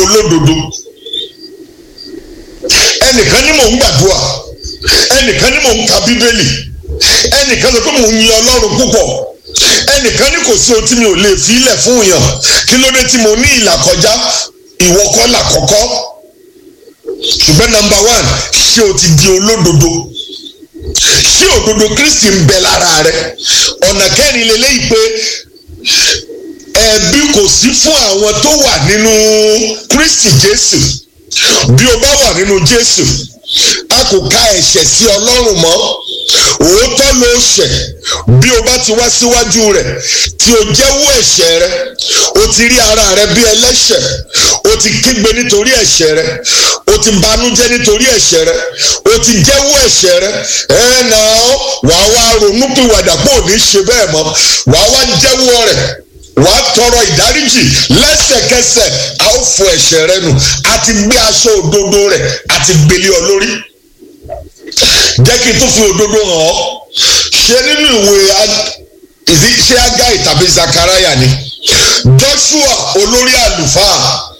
olódodo ẹnìkan ní mò ń gbàdúrà ẹnìkan ní mò ń ka bíbélì ẹnìkan sọ pé mò ń yin ọlọ́run púpọ̀ ẹnìkan ní kò sí ohun tí mi ò lè fi ilẹ̀ fún yàn kí ló dé tí mo ní ìlà kọjá ìwọ kọ́ là kọ́kọ́ ṣùgbọ́n nọ́mbà one ṣé o ti di olódodo ṣé òdodo kristi ń bẹ lára rẹ ọ̀nà kẹrin lélẹ́yìí pé ẹ̀bi kò sí fún àwọn tó wà nínú kristi jésù bí o bá wà nínú jésù a kò ka ẹ̀ṣẹ̀ sí ọlọ́run mọ́ òótọ́ ló ṣẹ̀ bí o bá ti wá síwájú rẹ̀ tí o jẹ́wọ́ ẹ̀ṣẹ̀ rẹ o ti rí ara rẹ bí ẹlẹ́ṣẹ̀ o ti kígbe nítorí ẹ̀ṣẹ̀ rẹ o ti banújẹ́ nítorí ẹ̀ṣẹ̀ rẹ o ti jẹ́wọ́ ẹ̀ṣẹ̀ rẹ ẹ̀ náà wàá wá ronúpìwàdà pé ò ní ṣe bẹ́ẹ̀ mọ́ wàá wá jẹ́wọ́ rẹ̀ wàá tọrọ ìdáríjì lẹ́sẹ̀kẹsẹ̀ a ó fọ ẹ̀ṣẹ̀ rẹ nù àti gbé aṣọ òdodo rẹ̀ àti gbélé ọ lórí jẹ́ kí n tún fi òdodo hàn ọ́ ṣe nínú ìwé ṣé agai tàbí zakaraya ni joshua olórí àlùfáà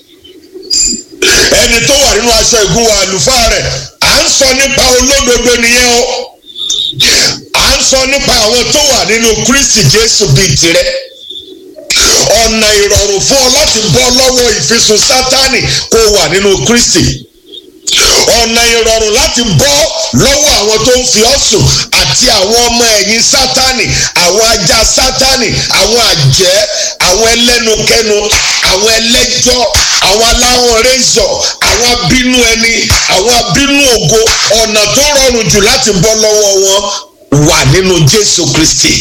ẹni tó wà nínú aṣọ ìgúnwà àlùfáà rẹ̀ à ń sọ nípa olódodo nìyẹn o à ń sọ nípa àwọn tó wà nínú kristi jésù bíi tirẹ̀ ọ̀nà ìrọ̀rùn fún ọ láti bọ́ lọ́wọ́ ìfisùn sátánì kó wà nínú kristi ọ̀nà ìrọ̀rùn láti bọ́ lọ́wọ́ àwọn tó ń fi ọ́ sùn àti àwọn ọmọ ẹ̀yìn sátánì àwọn ajá sátánì àwọn àjẹ́ àwọn ẹlẹ́nukẹ́nu àwọn ẹlẹ́jọ́ àwọn aláwọ̀ rẹ́zọ̀ àwọn abínú ẹni àwọn abínú ògo ọ̀nà tó rọrùn jù láti bọ́ lọ́wọ́ wọn wà nínú jésù kristi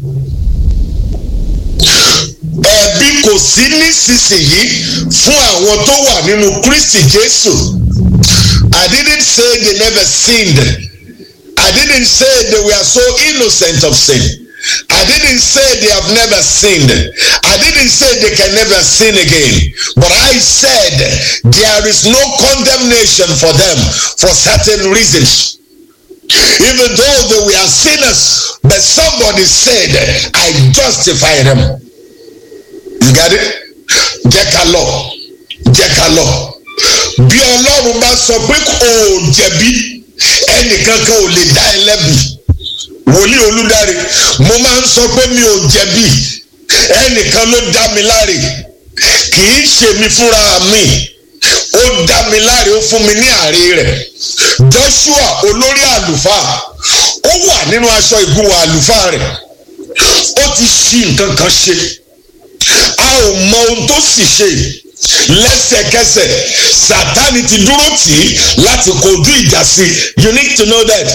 ẹ̀bi kò sí nísinsìnyí fún àwọn tó wà nínú kristi jésù. I didn't say they never sinned. I didn't say they were so innocent of sin. I didn't say they have never sinned. I didn't say they can never sin again. But I said there is no condemnation for them for certain reasons. Even though they were sinners, but somebody said, I justify them. You got it? Jẹ́ ká lọ. Jẹ́ ká lọ bí ọlọ́run bá sọ pé kò jẹ̀bi ẹnìkankan ò lè dá ẹ lẹ́bi wòlíì olùdarí mo máa ń sọ pé mi ò jẹ̀bi ẹnìkan ló dá mi láre kì í ṣe mi fúnra mi ó dá mi láre ó fún mi ní àárẹ̀ rẹ̀ joshua olórí àlùfáà ó wà nínú aṣọ ìgúnwà àlùfáà rẹ̀ ó ti ṣí nǹkan kan ṣe a ò mọ ohun tó sì ṣe lẹ́sẹ̀kẹsẹ̀ sátani ti dúró tì í láti kojú ìjà sí you need to know that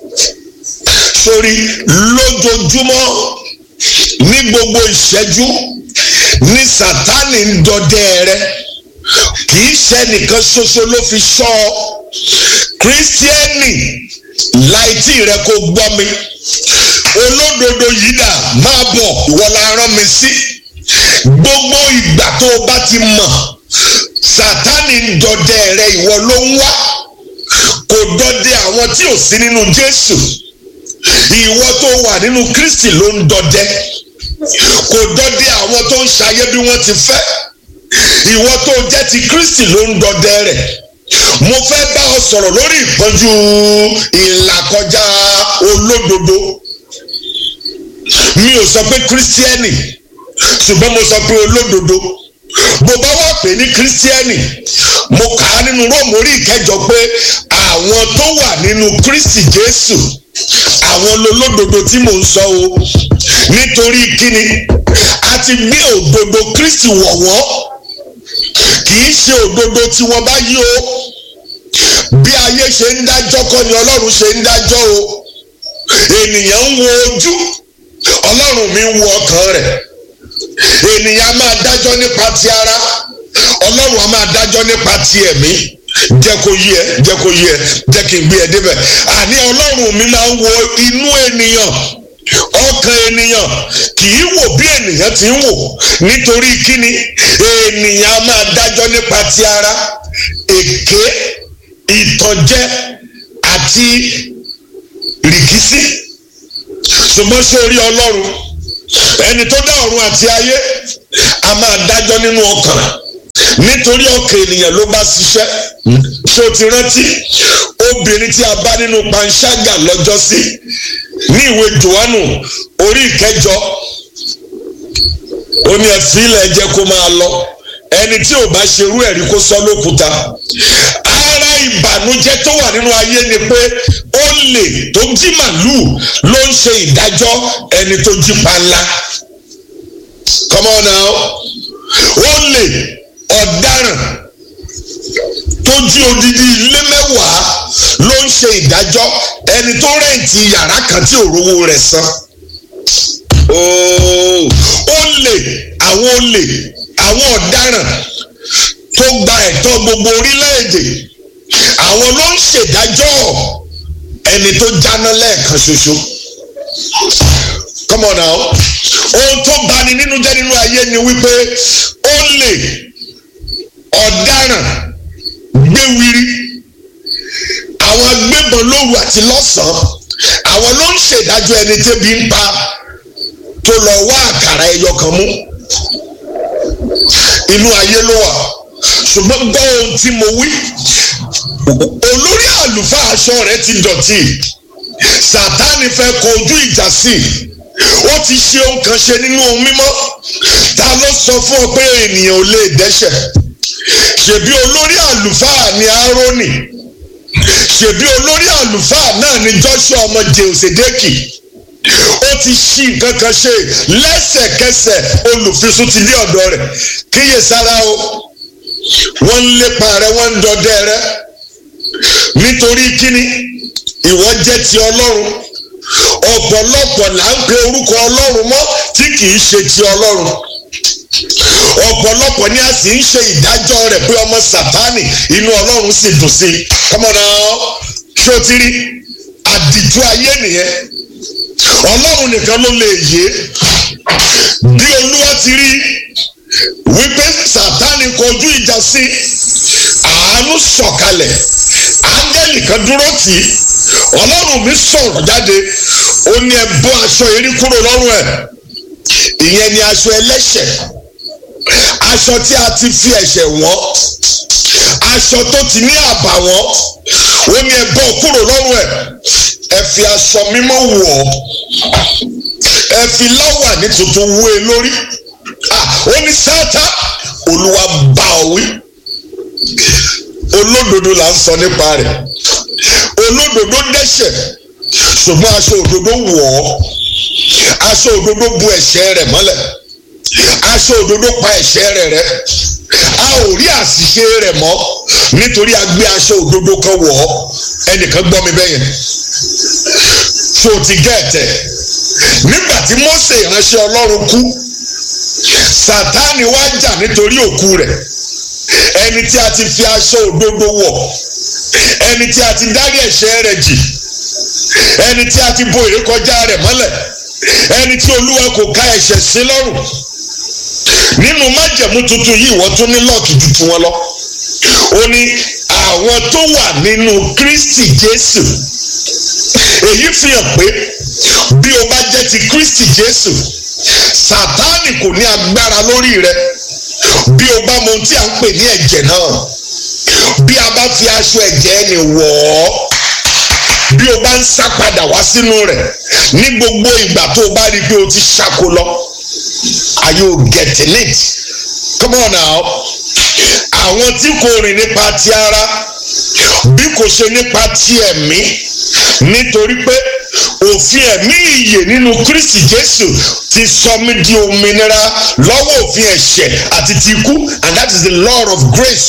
sórí lójoojúmọ́ ní gbogbo ìṣẹ́jú ní sátani ń dọdẹ rẹ kì í ṣe nìkan ṣoṣo ló fi ṣọ́ ọ kírísítíẹ́nì láìtì rẹ kò gbọ́ mi olódodo yìí dà máa bọ̀ ìwọ la rán mi sí gbogbo ìgbà tó o bá ti mọ̀ sátani ń dọdẹ rẹ ìwọ ló ń wá kò dọdẹ àwọn tí ò sí nínú jésù ìwọ tó wà nínú kristi ló ń dọdẹ kò dọdẹ àwọn tó ń ṣayé bí wọ́n ti fẹ́ ìwọ tó jẹ́ ti kristi ló ń dọdẹ rẹ̀ mo fẹ́ bá ọ sọ̀rọ̀ lórí ìpọ́njú ìlàkọjá olódodo mi ò sọ pé kírísítíẹ́nì ṣùgbọ́n mo sọ pé olódodo bó bá wà pé ní kírísítíẹ́nì mo kà á nínú róòmù orí ìkẹjọ pé àwọn tó wà nínú kristi jésù àwọn olódodo tí mò ń sọ o nítorí kíni a ti gbé òdodo kristi wọ̀ wọ́n kì í ṣe òdodo tí wọ́n bá yí o bí ayé ṣe ń dájọ́ kọ́ ni ọlọ́run ṣe ń dájọ́ o ènìyàn ń wo ojú ọlọ́run mi ń wo ọkàn rẹ̀ ènìyàn máa dájọ́ nípa ti ara ọlọ́run á máa dájọ́ nípa ti ẹ̀mí jẹ́ kó yí ẹ jẹ́ kó yí ẹ jẹ́ kí n gbé ẹ débẹ̀ àní ọlọ́run mi máa ń wo inú ènìyàn ọkàn ènìyàn kì í wò bí ènìyàn ti ń wò nítorí kíni ènìyàn á máa dájọ́ nípa ti ara èké ìtànjẹ àti rìkísí ṣùgbọ́n sórí ọlọ́run ẹni tó dá ọ̀run àti ayé a máa dájọ́ nínú ọkàn nítorí ọkàn ènìyàn ló bá ṣiṣẹ́ ṣé o ti rántí obìnrin tí a bá nínú panṣágà lọ́jọ́sí ní ìwé johannu orí ìkẹjọ ó ní ẹ̀fí ilẹ̀ jẹ́ kó máa lọ ẹni tí ò bá ṣerú ẹ̀rí kó sọ lókúta ara ìbànújẹ́ tó wà nínú ayé ni pé olè tó jí màlúù ló ń ṣe ìdájọ́ ẹni tó jí panla come on now olè ọ̀daràn tó jí odidi ilé mẹ́wàá ló ń ṣe ìdájọ́ ẹni tó rẹ̀ǹtì yàrá kan tí ò rówó rẹ̀ san olè àwọn olè àwọn ọ̀daràn tó gba ẹ̀tọ́ gbogbo orílẹ̀-èdè àwọn ló ń ṣèdájọ́ ẹni tó jáná lẹ́ẹ̀kan ṣoṣo come on now ohun tó bani nínú jẹ́ nínú ayé ni wípé olè ọ̀daràn gbéwiri àwọn agbébọn lóru àti lọ́sàn-án àwọn ló ń ṣèdájọ́ ẹni tẹ́bi ń pa tó lọ wá àkàrà ẹyọ kan mú inú ayé ló wà ṣùgbọ́n gbọ́ ohun tí mo wí olórí àlùfáà aṣọ rẹ̀ ti dọ̀tí sátánì fẹ́ kojú ìjà sí i ó ti ṣe ohun kan ṣe nínú ohun mímọ́ ta ló sọ fún ọ pé ènìyàn ò lè dẹ́ṣẹ̀ ṣèbí olórí àlùfáà ni árónì ṣèbí olórí àlùfáà náà ni joshua ọmọ jèhóṣèdèkì ó ti ṣí nǹkan kan ṣe lẹ́sẹ̀kẹsẹ̀ olùfisùn ti dé ọ̀dọ̀ rẹ̀ kíyè sára o wọ́n ń lépa rẹ wọ́n ń dọdẹ rẹ nítorí kíni ìwọ jẹ́ ti ọlọ́run ọ̀pọ̀lọpọ̀ là ń pe orúkọ ọlọ́run mọ́ tí kì í ṣe ti ọlọ́run ọ̀pọ̀lọpọ̀ ni a sì ń ṣe ìdájọ́ rẹ̀ pé ọmọ sátánì inú ọlọ́run sì dùn sí i kọ́mọ́nà ṣé o ti rí àdìjú ayé nìyẹn ọlọ́run nìkan ló lè yé bí olúwa ti rí wípé sátánì kọjú ìjà sí àánú sọ̀kalẹ̀ áńgẹ́lì kan dúró tì í ọlọ́run mi sọ̀rọ̀ jáde ó ní ẹ bọ́ aṣọ erí kúrò lọ́rùn ẹ̀ ìyẹn ni aṣọ ẹlẹ́ṣẹ̀ aṣọ tí a ti fi ẹ̀ṣẹ̀ wọ́n aṣọ tó ti ní àbàwọ́n ó ní ẹ bọ́ kúrò lọ́rùn ẹ̀ ẹ fi aṣọ mímọ́ wọ̀ ọ́ ẹ fi láwà ní tuntun wé e lórí ó ní sáátá olúwa bá ọ wí olódodo là ń sọ nípa rẹ̀ olódodo dẹ́ṣẹ̀ ṣùgbọ́n aṣọ òdodo wọ̀ ọ́ aṣọ òdodo bu ẹ̀ṣẹ̀ rẹ̀ mọ́lẹ̀ aṣọ òdodo pa ẹ̀ṣẹ̀ rẹ̀ rẹ́ a ò rí àṣìṣe rẹ̀ mọ́ nítorí a gbé aṣọ òdodo kan wọ̀ ọ́ ẹnìkan gbọ́ mi bẹ́yẹn ṣó o ti gẹ̀ẹ́tẹ̀ nígbà tí Mósè ìránṣẹ́ Ọlọ́run kú Sátánì wá jà nítorí òkú rẹ̀ ẹni tí a ti fi aṣọ òdodo wọ̀ ẹni tí a ti dárí ẹ̀ṣẹ̀ rẹ̀ jì ẹni tí a ti bo ìrékọjá rẹ̀ mọ́lẹ̀ ẹni tí Olúwa kò ká ẹ̀ṣẹ̀ sí lọ́rùn nínú májẹ̀mú tuntun yìí wọ́n tún ní lọ́ọ̀kì ju tiwọn lọ ó ní àwọn tó wà nínú Kristi Jésù èyí fi hàn pé bí o bá jẹ́ ti Kristi Jésù Sátánì kò ní agbára lórí rẹ bí o bá mọ ohun tí a ń pè ní ẹ̀jẹ̀ náà bí a bá fi aṣọ ẹ̀jẹ̀ ẹni wọ̀ ọ́ bí o bá ń sá padà wá sínú rẹ̀ ní gbogbo ìgbà tó o bá rí i pé o ti ṣáko lọ are you getting it come on now àwọn tí kò rìn nípa ti ara bí kò ṣe nípa ti ẹ̀mí nítorí pé òfin ẹ̀mí ìyè nínú Kristi Jésù ti sọ mí di òmìnira lọ́wọ́ òfin ẹ̀ṣẹ̀ àti ti ikú and that is the law of grace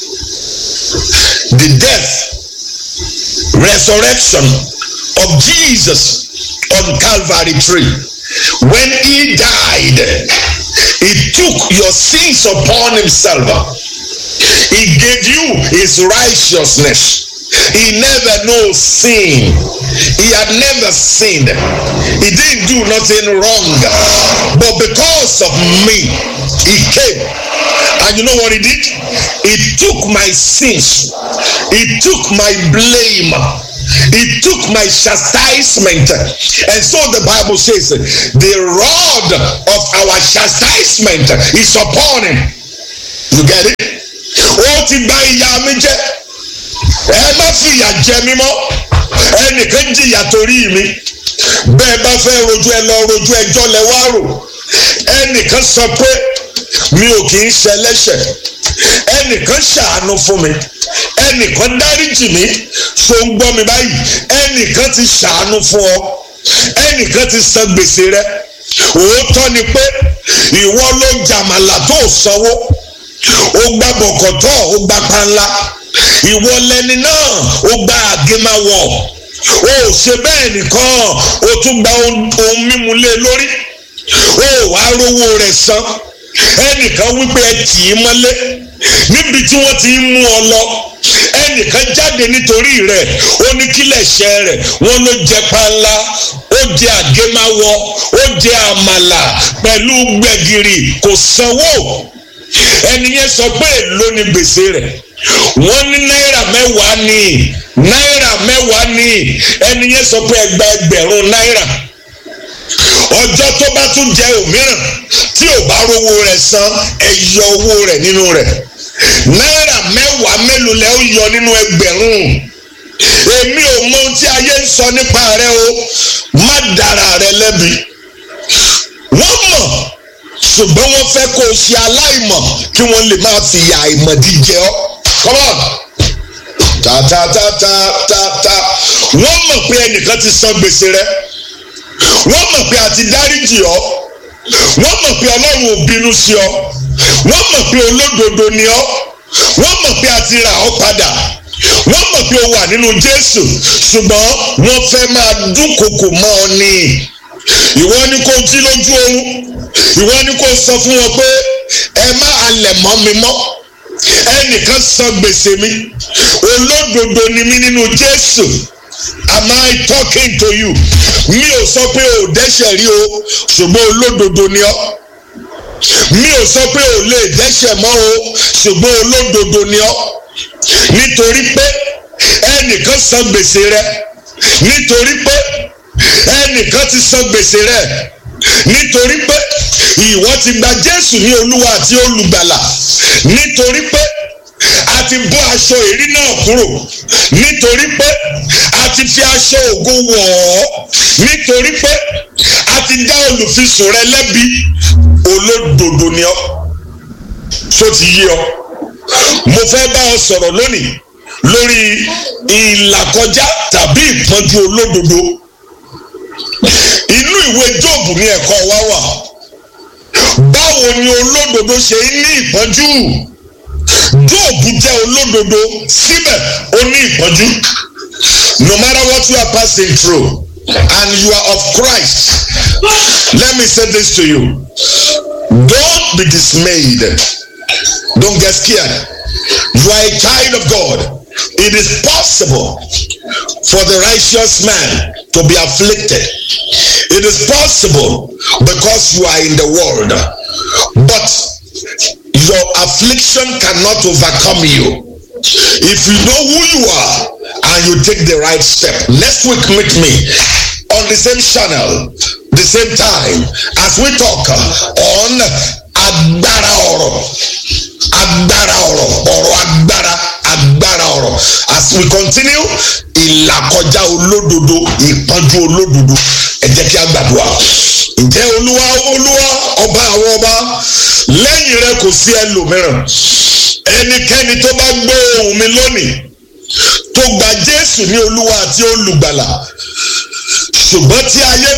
the death resurrection of Jesus on Calvary tree when he died he took your sins upon himself he gave you his righteousness he never knows sin he had never sinned he didn't do nothing wrong but because of me he came and you know what he did he took my sins he took my blame he took my chastisement and so the bible says the rod of our chastisement is upon him you get it ó ti gba ìyà mi jẹ ẹ má fìyà jẹ mí mọ́ ẹnìkan jìyà torí mi bẹ́ẹ̀ bá fẹ́ rojú ẹ lọ rojú ẹjọ́ lẹ wá rò ẹnìkan sọ pé mi ò kì í ṣẹlẹ́ṣẹ̀ ẹnìkan ṣàánú fún mi ẹnìkan dáríjì mi so ń gbọ́ mi báyìí ẹnìkan ti ṣàánú fún ọ ẹnìkan ti san gbèsè rẹ òótọ́ ni pé ìwọ ló jàmàlà tó sanwó ó gba bọ̀kọ̀tọ̀ ó gba panla ìwọ lẹni náà ó gba àgémáwọ̀ ó ṣe bẹ́ẹ̀ nìkan ó tún gba ohun mímu lé lórí ó wàá rówó rẹ̀ san ẹnìkan wípé ẹ tì í mọ́lé níbi tí wọ́n ti ń mú ọ lọ ẹnìkan jáde nítorí rẹ̀ ó ní kílẹ̀ ṣẹ́ rẹ̀ wọ́n ló jẹ panla ó jẹ àgémáwọ̀ ó jẹ àmàlà pẹ̀lú gbẹ̀gìrì kò sanwó ẹni yẹn sọ pé èló ni gbèsè rẹ̀ wọ́n ní náírà mẹ́wàá ní náírà mẹ́wàá ní ẹni yẹn sọ pé ẹgbà ẹgbẹ̀rún náírà ọjọ́ tó bá tún jẹ òmíràn tí ò bá rówó rẹ̀ san ẹ yọ owó rẹ̀ nínú rẹ̀ náírà mẹ́wàá mélòó lẹ́ ó yọ nínú ẹgbẹ̀rún èmi ò mọ ohun tí ayé ń sọ nípa rẹ o má dára rẹ lẹ́bi wọ́n mọ̀ ṣùgbọ́n wọ́n fẹ́ kó o ṣe aláìmọ̀ kí wọ́n lè máa fi ìyà àìmọ̀dí jẹ ọ́ come on ta ta ta ta ta ta wọ́n mọ̀ pé ẹnìkan ti san gbèsè rẹ wọ́n mọ̀ pé a ti dáríjì ọ́ wọ́n mọ̀ pé ọlọ́run ò bínú sí ọ wọ́n mọ̀ pé olódodo ni ọ́ wọ́n mọ̀ pé a ti rà ọ́ padà wọ́n mọ̀ pé o wà nínú jésù ṣùgbọ́n wọ́n fẹ́ máa dúnkokò mọ́ ọ ní ìwọ ni kò jí lójú oorun ìwọ ni kò sọ fún wọn pé ẹ má halẹ̀ mọ́ mi mọ́ ẹnìkan san gbèsè mi olódodo ni mí nínú jésù am I talking to you mi ò sọ pé o dẹ́ṣẹ̀ rí o ṣùgbọ́n olódodo ni ọ́ mi ò sọ pé o lè dẹ́ṣẹ̀ mọ́ o ṣùgbọ́n olódodo ni ọ́ nítorí pé ẹnìkan san gbèsè rẹ nítorí pé ẹnìkan ti san gbèsè rẹ nítorí pé ìwọ ti gba Jésù ní Olúwa àti olùgbàlà nítorí pé a ti bọ́ aṣọ èrí náà kúrò nítorí pé a ti fi aṣọ ògo wọ̀ ọ́ nítorí pé a ti dá olùfisùn rẹ lẹ́bi olódodo ni ọ́ tó ti yé ọ mo fẹ́ bá ọ sọ̀rọ̀ lónìí lórí ìlàkọjá tàbí ìpọ́njú olódodo inú ìwé Jóòbù ní ẹ̀kọ́ wa wà báwo ni olódodo ṣe ń ní ìpọ́njú Jóòbù jẹ́ olódodo síbẹ̀ ó ní ìpọ́njú no matter what you are passing through and you are of Christ let me say this to you don't be dismayed don't get scared you are a child of God it is possible for the righteous man to be afflicted it is possible because you are in the world but your affliction cannot overcome you if you know who you are and you take the right step next week meet me on the same channel the same time as we talk on agbára ọ̀rọ̀ agbára ọ̀rọ̀ ọ̀rọ̀ agbára agbára ọ̀rọ̀ as we continue ìlàkọjá olódodo ìpọ́njú olódodo ẹ jẹ́ kí a gbàdúrà ǹjẹ́ olúwa olúwa ọba àwọn ọba lẹ́yìn rẹ kò sí ẹlòmíràn ẹnikẹ́ni tó bá gbọ́ ohùn mi lónìí tó gba jésù ní olúwa àti olùgbàlà ṣùgbọ́n tí ayé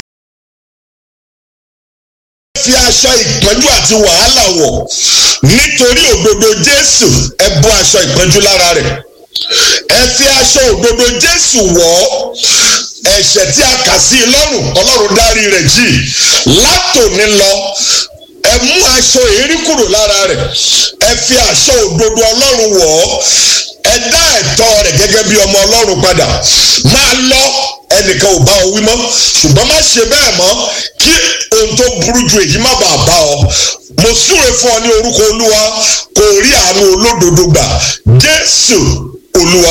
fi aṣọ ìpọ́njú àti wàhálà wọ̀ nítorí òdodo jésù ẹ bọ́ aṣọ ìpọ́njú lára rẹ̀ ẹ fi aṣọ òdodo jésù wọ̀ ọ́ ẹ̀ṣẹ̀ tí a kà sí i lọ́rùn ọlọ́run dárí rẹ̀ jì látòní lọ ẹ mú aṣọ èérí kúrò lára rẹ̀ ẹ fi aṣọ òdodo ọlọ́run wọ̀ ọ́ ẹ dá ẹ̀tọ́ rẹ̀ gẹ́gẹ́ bí ọmọ ọlọ́run padà máa lọ ẹnìkan ò bá ọ wí mọ́ ṣùgbọ́n má ṣe bẹ́ẹ̀ mọ́ kí ohun tó burú ju èyí má bàa bá ọ mo súre fún ọ ní orúkọ olúwa kò rí àánú olódodo gbà jésù olúwa